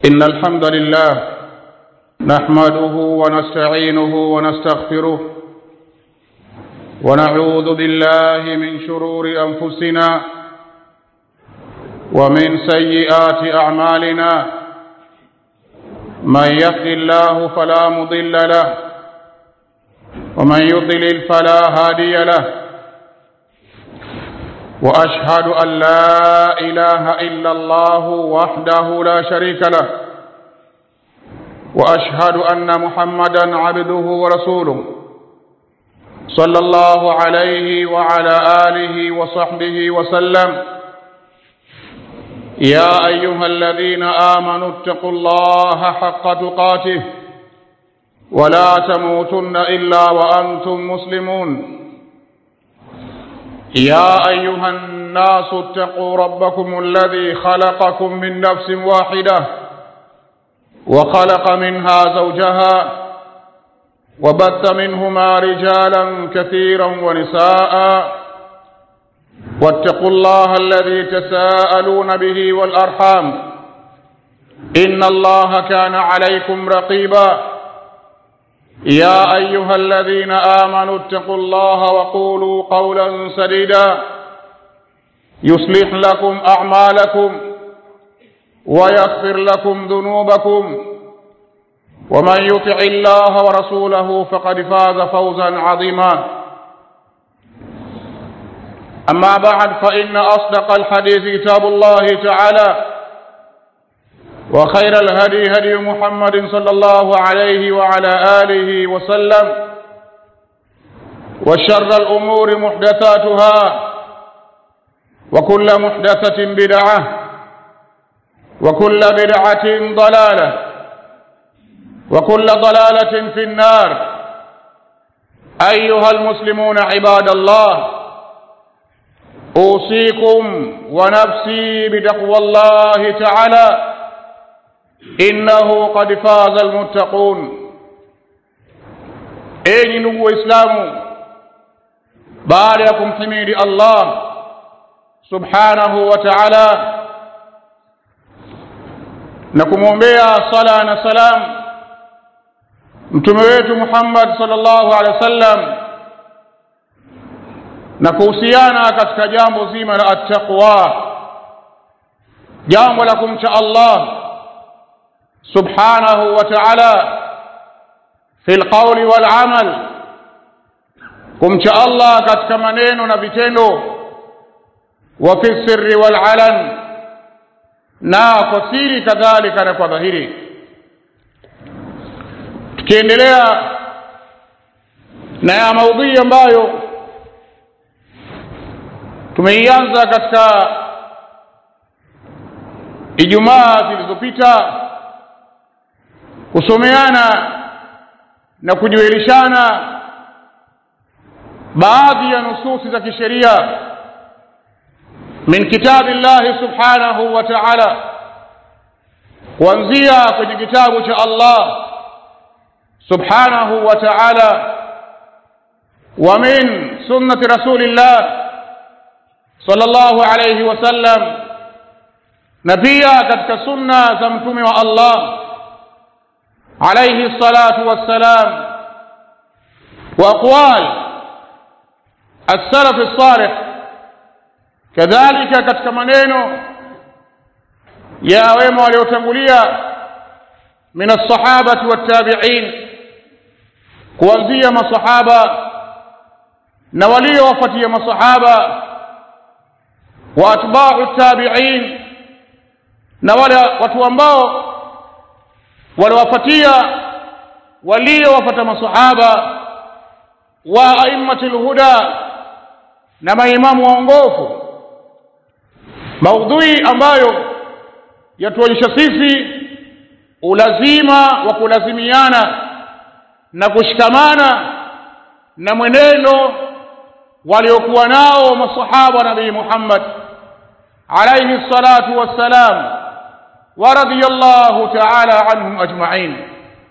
إن الحمد لله نحمده ونستعينه ونستغفره ونعوذ بالله من شرور أنفسنا ومن سيئات أعمالنا من يهد الله فلا مضل له ومن يضلل فلا هادي له واشهد ان لا اله الا الله وحده لا شريك له واشهد ان محمدا عبده ورسوله صلى الله عليه وعلى اله وصحبه وسلم يا ايها الذين امنوا اتقوا الله حق تقاته ولا تموتن الا وانتم مسلمون يا ايها الناس اتقوا ربكم الذي خلقكم من نفس واحده وخلق منها زوجها وبث منهما رجالا كثيرا ونساء واتقوا الله الذي تساءلون به والارحام ان الله كان عليكم رقيبا يا ايها الذين امنوا اتقوا الله وقولوا قولا سديدا يصلح لكم اعمالكم ويغفر لكم ذنوبكم ومن يطع الله ورسوله فقد فاز فوزا عظيما اما بعد فان اصدق الحديث كتاب الله تعالى وخير الهدي هدي محمد صلى الله عليه وعلى آله وسلم وشر الأمور محدثاتها وكل محدثة بدعة وكل بدعة ضلالة وكل ضلالة في النار أيها المسلمون عباد الله أوصيكم ونفسي بتقوى الله تعالى innahu qad faza almuttaqun enyi ndugu waislamu baada ya kumhimidi allah subhanahu wa ta'ala na kumwombea sala na salam mtume wetu Muhammad sallallahu alaihi wasallam na kuhusiana katika jambo zima la attaqwa jambo la kumcha Allah سبحانه وتعالى في القول والعمل kumcha Allah katika maneno na vitendo wa fi sirri wal alan na kwa siri kadhalika na kwa dhahiri tukiendelea na ya maudhui ambayo tumeianza katika Ijumaa zilizopita kusomeana na kujuelishana baadhi ya nususi za kisheria min kitabi llahi subhanahu wa ta'ala kuanzia kwenye kitabu cha Allah subhanahu wa ta'ala wa min sunnati rasulillah sallallahu alayhi wasallam na pia katika sunna za mtume wa Allah عليه الصلاة والسلام وأقوال السلف الصالح كذلك katika maneno ya wema waliotangulia min as-sahabati wat-tabi'in kuanzia masahaba na waliowafuatia masahaba wa atba'u at-tabi'in na wale watu ambao waliwafuatia waliowafuata masahaba wa aimmatul huda na maimamu waongofu maudhui ambayo yatuonyesha sisi ulazima wa kulazimiana na kushikamana na mwenendo waliokuwa nao masahaba nabii Muhammad alayhi salatu wassalam ورضي الله تعالى عنهم أجمعين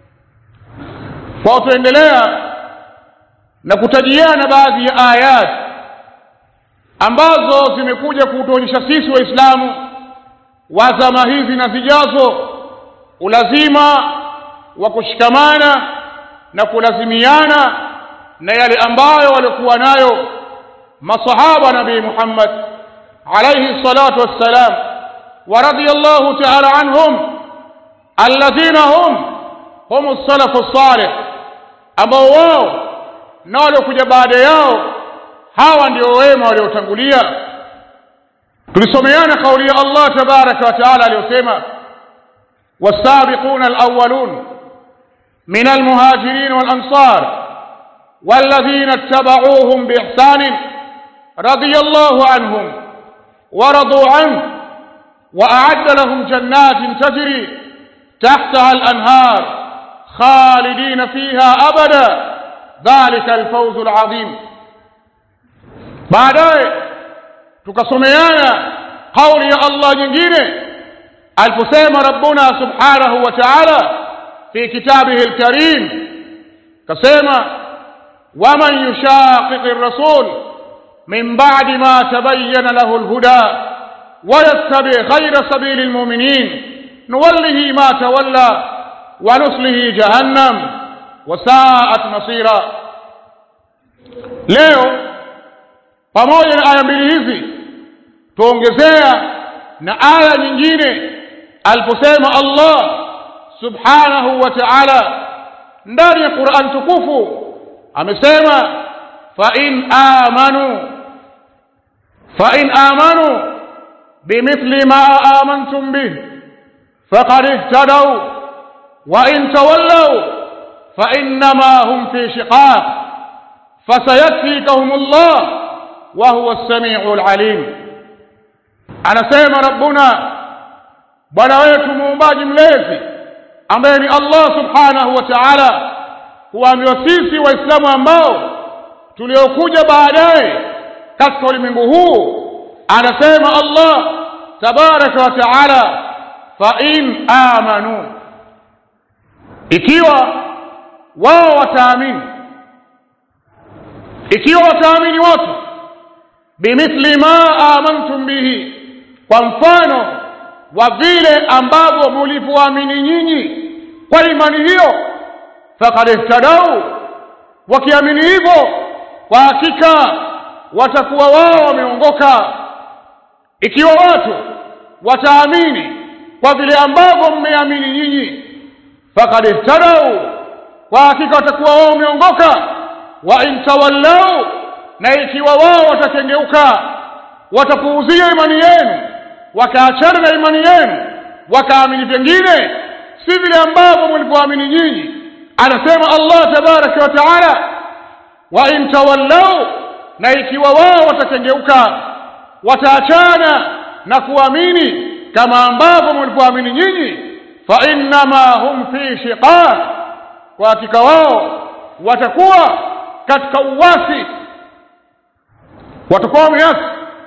kwa tuendelea na kutajiana baadhi ya ayat ambazo zimekuja kutuonyesha sisi waislamu wa zama hizi na zijazo ulazima wa kushikamana na kulazimiana na yale ambayo walikuwa nayo masahaba nabii Muhammad alayhi salatu wassalam wa radiyallahu ta'ala anhum alladhina hum hum as-salafu as-salih ambao wao na waliokuja baada yao hawa ndio wema waliotangulia tulisomeana kauli ya Allah tabaraka wa taala aliyosema والسابقون الأولون من المهاجرين والأنصار والذين اتبعوهم بإحسان رضي الله عنهم ورضوا عنه وأعد لهم جنات تجري تحتها الأنهار خالدين فيها أبدا ذلك الفوز العظيم baadaye tukasomeana kauli ya Allah nyingine aliposema rabbuna subhanahu wa ta'ala fi kitabihi alkarim kasema waman yushaqiqi ar-rasul min ba'di ma tabayyana lahu al-huda wa yattabi ghayra sabili al-mu'minin nuwallihi ma tawalla wa nuslihi jahannam wa sa'at masira leo pamoja na aya mbili hizi tuongezea na aya nyingine aliposema Allah subhanahu wa ta'ala ndani ya Qur'an tukufu amesema fa in amanu fa in amanu bimithli ma amantum bih faqad ihtadaw wa in tawallaw fa innama hum fi shiqaq fasayakfikahum Allah wa huwa as-sami'ul 'alim anasema rabbuna bwana wetu muumbaji mlezi ambaye ni Allah subhanahu wa ta'ala kuambiwa sisi waislamu ambao tuliokuja baadaye katika ulimwengu huu anasema Allah tabaraka wa ta'ala fa in amanu ikiwa wao wataamini ikiwa wataamini watu bimithli ma amantum bihi kwa mfano wa vile ambavyo mlivyoamini nyinyi kwa imani hiyo faqad ihtadau wakiamini hivyo kwa hakika watakuwa wao wameongoka ikiwa watu wataamini kwa vile ambavyo mmeamini nyinyi faqad ihtadau kwa hakika watakuwa wao wameongoka wa in tawallau na ikiwa wao watakengeuka watapuuzia imani yenu wakaachana na imani yenu wakaamini vingine si vile ambavyo mlivyoamini nyinyi anasema Allah tabaraka wa taala wa in tawallau na ikiwa wao watakengeuka wataachana na kuamini kama ambavyo mlivyoamini nyinyi fa innama hum fi shiqaq kwa hakika wao watakuwa katika uwasi watakuwa wameasi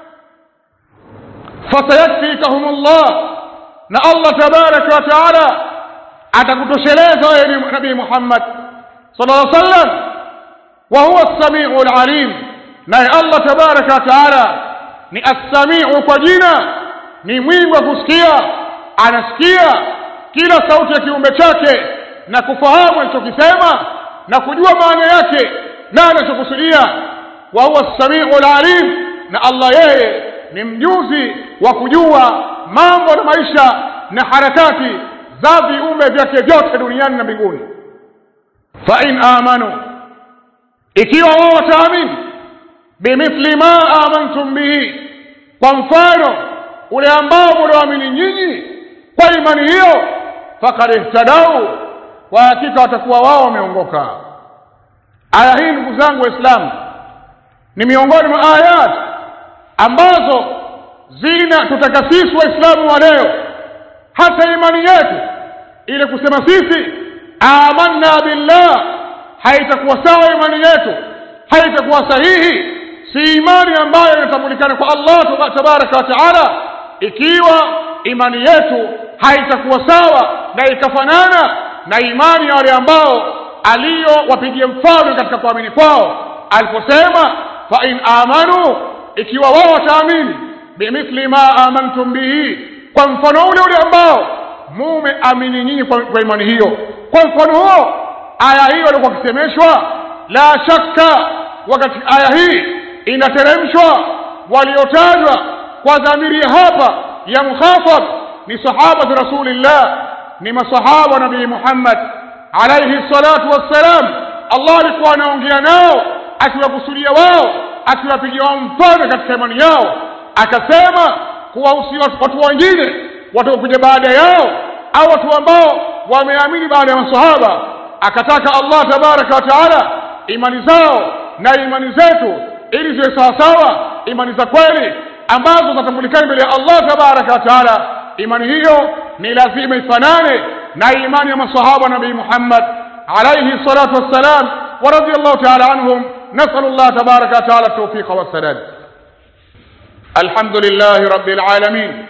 fasayakfikahum Allah na Allah tabaraka wa taala atakutosheleza wewe nabii Muhammad sallallahu alaihi wasallam wa huwa as-sami'ul alim naye Allah tabaraka wa taala ni as-sami'u kwa jina ni mwingi wa kusikia anasikia kila sauti ya kiumbe chake na kufahamu alichokisema na kujua maana yake na anachokusudia wa huwa as-sami'ul alim na Allah yeye ni mjuzi wa kujua mambo na maisha na harakati za viumbe vyake vyote duniani na mbinguni fa in amanu ikiwa wao wataamini bimithli ma amantum bihi kwa mfano ule ambao mlioamini nyinyi kwa imani hiyo faqad ihtadau kwa hakika watakuwa wao wameongoka aya hii ndugu zangu waislamu ni miongoni mwa ayat ambazo zina tutaka sisi waislamu wa leo hata imani yetu ile kusema sisi amanna billah haitakuwa sawa imani yetu haitakuwa sahihi si imani ambayo inatambulikana kwa Allah tabaraka wa taala ikiwa imani yetu haitakuwa sawa na ikafanana na imani ya wale ambao aliyowapigia mfano katika kuamini kwao aliposema fa in amanu ikiwa wao wataamini bimithli ma amantum bihi kwa mfano ule ule ambao mume amini nyinyi kwa, kwa imani hiyo kwa mfano huo aya hiyo alikuwa akisemeshwa la shakka wakati aya hii inateremshwa waliotajwa kwa dhamiri ya hapa ya mukhatab ni sahabatu rasulillah ni masahaba nabii Muhammad alayhi salatu wassalam Allah alikuwa anaongea nao akiwakusudia wao akiwapigia wao mfano katika imani yao akasema kuwahusia watu wengine watakuja baada yao au watu ambao wameamini baada ya masahaba akataka Allah tabaraka wa taala imani zao na imani zetu ili ziwe sawasawa imani za kweli ambazo zitatambulikana mbele ya Allah tabaraka wa taala imani hiyo ni lazima ifanane na imani ya masahaba nabii Muhammad alayhi salatu wassalam wa radiyallahu ta'ala anhum نسأل الله تبارك وتعالى التوفيق والسداد الحمد لله رب العالمين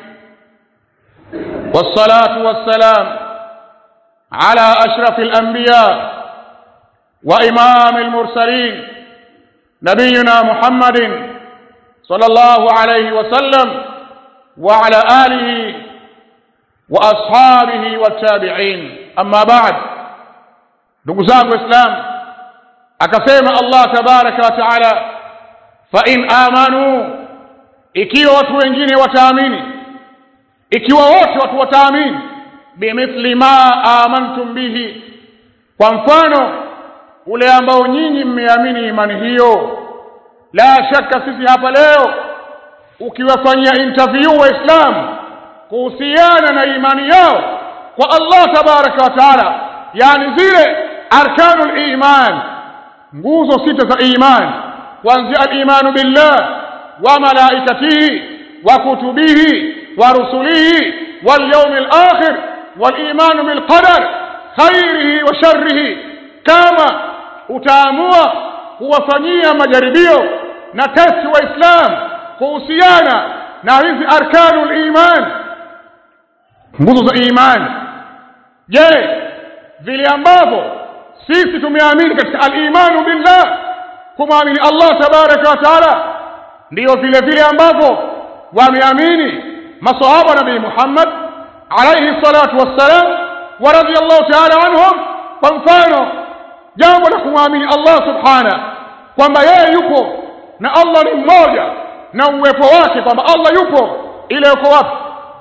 والصلاة والسلام على أشرف الأنبياء وإمام المرسلين نبينا محمد صلى الله عليه وسلم وعلى آله وأصحابه والتابعين أما بعد نقزاق إسلام akasema Allah tabaraka wa taala fa in amanu ikiwa watu wengine wataamini ikiwa wote watu wataamini bimithli ma amantum bihi kwa mfano ule ambao nyinyi mmeamini imani hiyo la shaka sisi hapa leo ukiwafanyia interview waislamu kuhusiana na imani yao kwa Allah tabaraka wa taala yani zile arkanul iman nguzo sita za iman kuanzia al-imanu billah wa malaikatihi wa kutubihi wa rusulihi wal yawmil akhir wal imanu bil qadar khairihi wa sharrihi kama utaamua kuwafanyia majaribio na testi waislam kuhusiana na hizi arkanul iman nguzo za iman je vile ambavyo sisi tumeamini katika al-imanu billah kumwamini Allah tabaraka wa taala ndiyo vile vile ambavyo wameamini masahaba nabii Muhammad alayhi salatu wassalam wa radiyallahu ta'ala anhum kwa mfano jambo la kumwamini Allah subhana kwamba yeye yupo na Allah ni mmoja na uwepo wake kwamba Allah yupo ile yuko wapi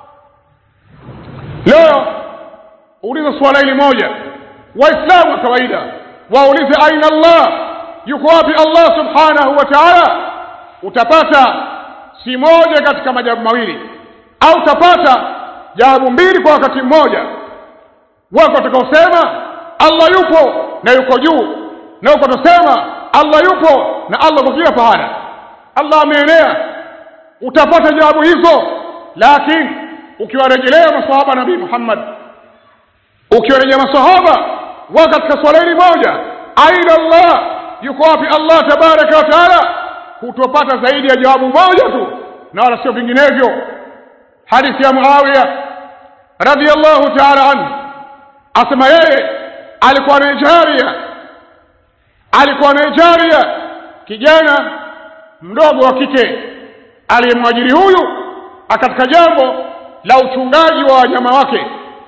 leo uliza swala hili moja waislamu wa kawaida waulize aina Allah yuko wapi Allah subhanahu wa ta'ala utapata si moja katika majawabu mawili au utapata jawabu mbili kwa wakati mmoja wako watakaosema Allah yupo na yuko juu na wako watasema Allah yupo na Allah kwa kila pahala Allah ameenea utapata jawabu hizo lakini ukiwarejelea maswahaba nabii Muhammad ukiwarejea maswahaba wa katika swala hili moja aina Allah yuko wapi Allah tabaraka wa taala hutopata zaidi ya jawabu moja tu na wala sio vinginevyo hadithi ya Muawiya radhiyallahu ta'ala anhu asema yeye alikuwa na jaria alikuwa na jaria kijana mdogo wa kike aliyemwajiri huyu katika jambo la uchungaji wa wanyama wake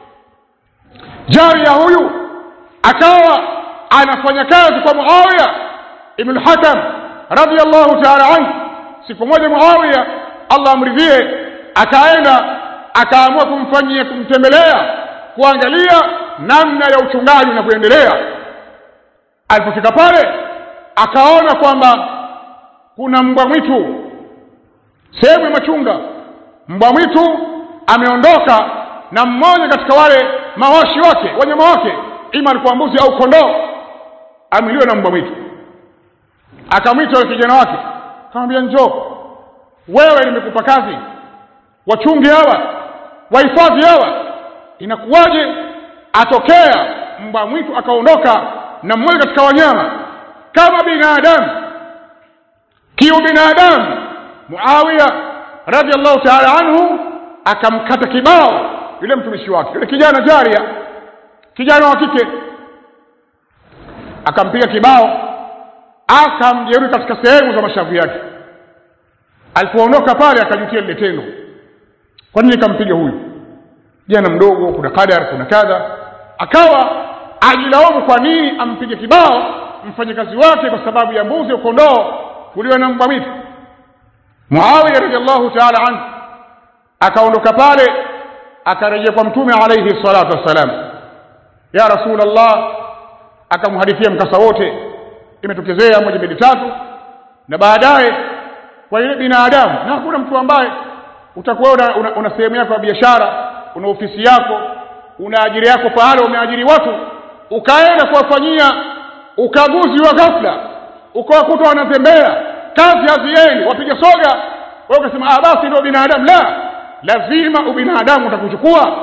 jaria huyu akawa anafanya kazi kwa Muawiya ibn Hakam radhiyallahu ta'ala anhu siku moja Muawiya Allah amridhie akaenda akaamua kumfanyia kumtembelea kuangalia namna ya uchungaji unavyoendelea alipofika pale akaona kwamba kuna mbwa mwitu sehemu ya machunga mbwa mwitu ameondoka na mmoja katika wale mawashi wake wanyama wake ima alikuwa mbuzi au kondoo amiliwe na mbwa mwitu akamwita yule kijana wake akamwambia njoo wewe nimekupa kazi wachungi hawa wahifadhi hawa inakuwaje atokea mbwa mwitu akaondoka na mmoja katika wanyama kama binadamu kiu binadamu Muawiya radhiallahu ta'ala anhu akamkata kibao yule mtumishi wake yule kijana jaria kijana wa kike akampiga kibao akamjeruhi katika sehemu za mashavu yake alipoondoka pale akajutia lile tendo kwa nini nikampiga huyu jana mdogo kuna qadar kuna kadha akawa ajilaumu kwa nini ampige kibao mfanyakazi wake kwa sababu ya mbuzi kondoo kuliwa na mbwa mwitu muawiya radiallahu taala anhu akaondoka pale akarejea kwa mtume alaihi salatu wassalam ya rasulllah akamhadithia mkasa wote imetokezea moja mbili tatu na baadaye kwa yule binadamu na hakuna mtu ambaye utakuwa una, una, una sehemu yako ya biashara una ofisi yako una ajiri yako pahala umeajiri watu ukaenda kuwafanyia ukaguzi wa ghafla ukawakuta wanatembea kazi haziendi wapiga soga wewe ukasema ah basi ndio binadamu la lazima ubinadamu utakuchukua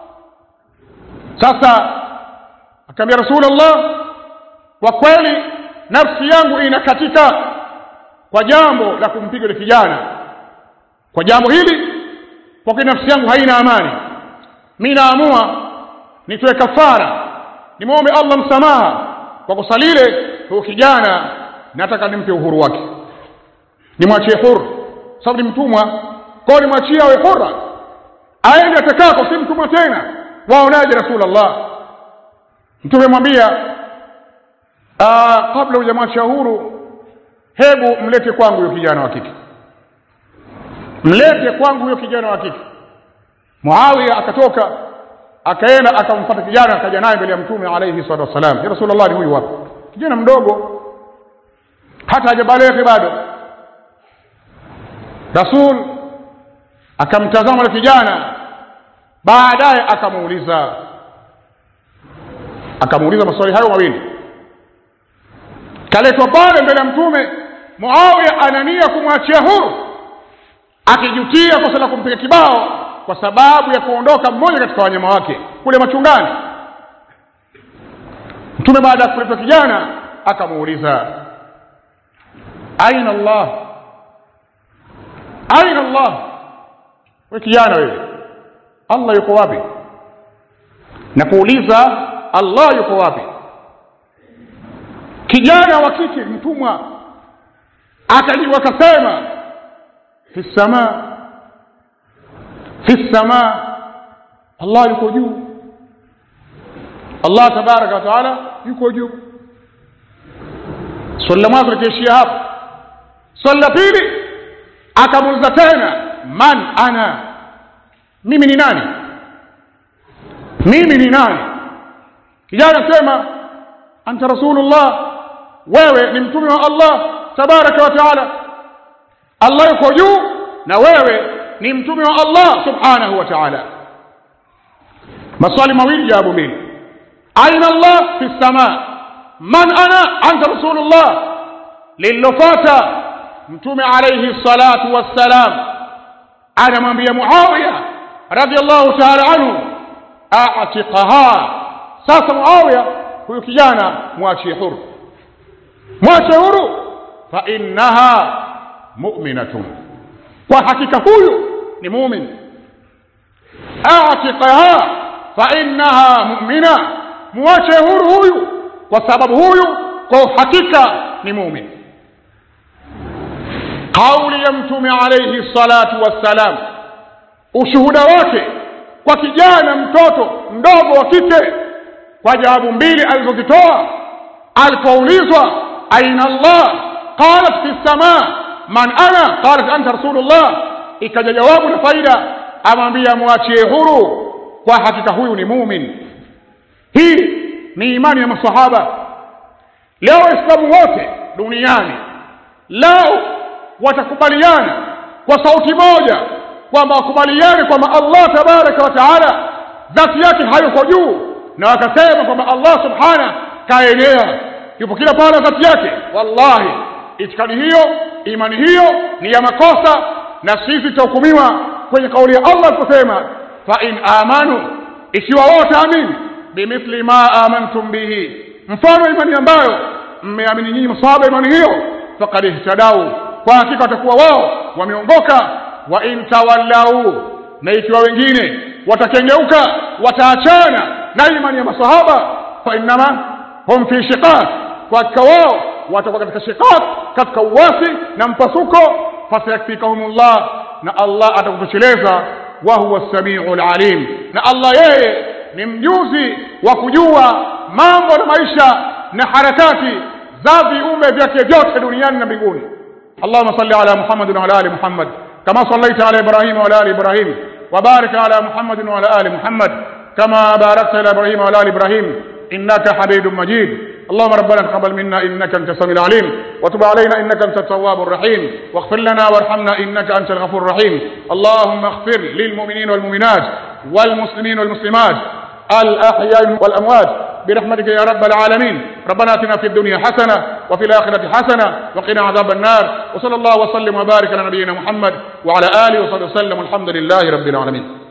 sasa akamwambia rasulullah kwa kweli nafsi yangu inakatika kwa jambo la kumpiga yule kijana kwa jambo hili kwa kweli nafsi yangu haina amani mi naamua nitoe kafara nimwombe allah msamaha kwa kosa lile huyo kijana nataka nimpe uhuru wake nimwachie huru sababu ni mtumwa kwao nimwachie awe hura aende atakako si mtumwa tena waonaje rasulllah mtume mwambia kabla hujamwachia huru hebu mlete kwangu huyo kijana wa kike mlete kwangu huyo kijana wa kike muawiya akatoka akaenda akamfata kijana akaja naye mbele ya mtume alaihi salatu wassalam ya rasulllah ni huyu wapi kijana mdogo hata hajabaleghe bado rasul akamtazama yule kijana baadaye akamuuliza akamuuliza maswali hayo mawili kaletwa pale mbele ya mtume muawiya anania kumwachia huru akijutia kosa la kumpiga kibao kwa sababu ya kuondoka mmoja katika wanyama wake kule machungani mtume baada ya kuletwa kijana akamuuliza aina allah aina allah we kijana wewe allah yuko wapi na kuuliza allah yuko wapi kijana wa kike mtumwa akajibu akasema fi samaa fi samaa allah yuko juu allah tabaraka wa taala yuko juu swali la mwanzo likiishia hapo swali la pili akamuuliza tena man ana mimi ni nani mimi ni nani kijana asema anta rasulullah wewe ni mtume wa allah tabaraka wa taala allah yuko juu na wewe ni mtume wa allah subhanahu wa taala maswali mawili jawabu mbili aina allah fi lsama man ana anta rasulullah lililofata mtume alaihi salatu wassalam anamwambia muawiya radiallahu taala anhu atiqaha sasa muawiya huyu kijana mwachie huru mwache huru fa innaha mu'minatun kwa hakika huyu ni mumin atiqaha fa innaha mu'mina mwache huru huyu kwa sababu huyu kwa hakika ni mumin kauli ya mtume alayhi salatu wassalam ushuhuda wake kwa kijana mtoto mdogo wa kike kwa jawabu mbili alizozitoa alipoulizwa aina allah qalat fi lsama man ana qalat anta rasulullah ikaja jawabu na faida amwambia mwachie huru kwa hakika huyu ni mumin hii ni imani ya masahaba leo waislamu wote duniani lao watakubaliana kwa sauti moja kwamba wakubaliane kwamba allah tabaraka wa taala dhati yake hayuko juu na wakasema kwamba allah subhana kaenea yupo kila pahala dhati yake wallahi itikadi hiyo imani hiyo ni ya makosa na sisi tutahukumiwa kwenye kauli ya allah aliposema fa in amanu ikiwa wote amini bimithli ma amantum bihi mfano imani ambayo mmeamini nyinyi masahaba imani hiyo faqad ihtadau kwa hakika watakuwa wao wameongoka wa in tawallau na ikiwa wengine watakengeuka wataachana na imani ya masahaba fa innama hum fi shiqaq kwa hakika wao watakuwa katika shiqaq katika uwasi na mpasuko fasayakfikahumullah na allah atakutosheleza wa huwa as-sami'ul alim na Allah yeye ni mjuzi wa kujua mambo na maisha na harakati za viumbe vyake vyote duniani na mbinguni اللهم صل على محمد وعلى ال محمد كما صليت على ابراهيم وعلى ال ابراهيم وبارك على محمد وعلى ال محمد كما باركت على ابراهيم وعلى ال ابراهيم انك حميد مجيد اللهم ربنا تقبل منا انك انت السميع العليم وتب علينا انك انت التواب الرحيم واغفر لنا وارحمنا انك انت الغفور الرحيم اللهم اغفر للمؤمنين والمؤمنات والمسلمين والمسلمات الاحياء والاموات برحمتك يا رب العالمين ربنا اتنا في الدنيا حسنه وفي الاخره حسنه وقنا عذاب النار وصلى الله وسلم وبارك على نبينا محمد وعلى اله وصحبه وسلم والحمد لله رب العالمين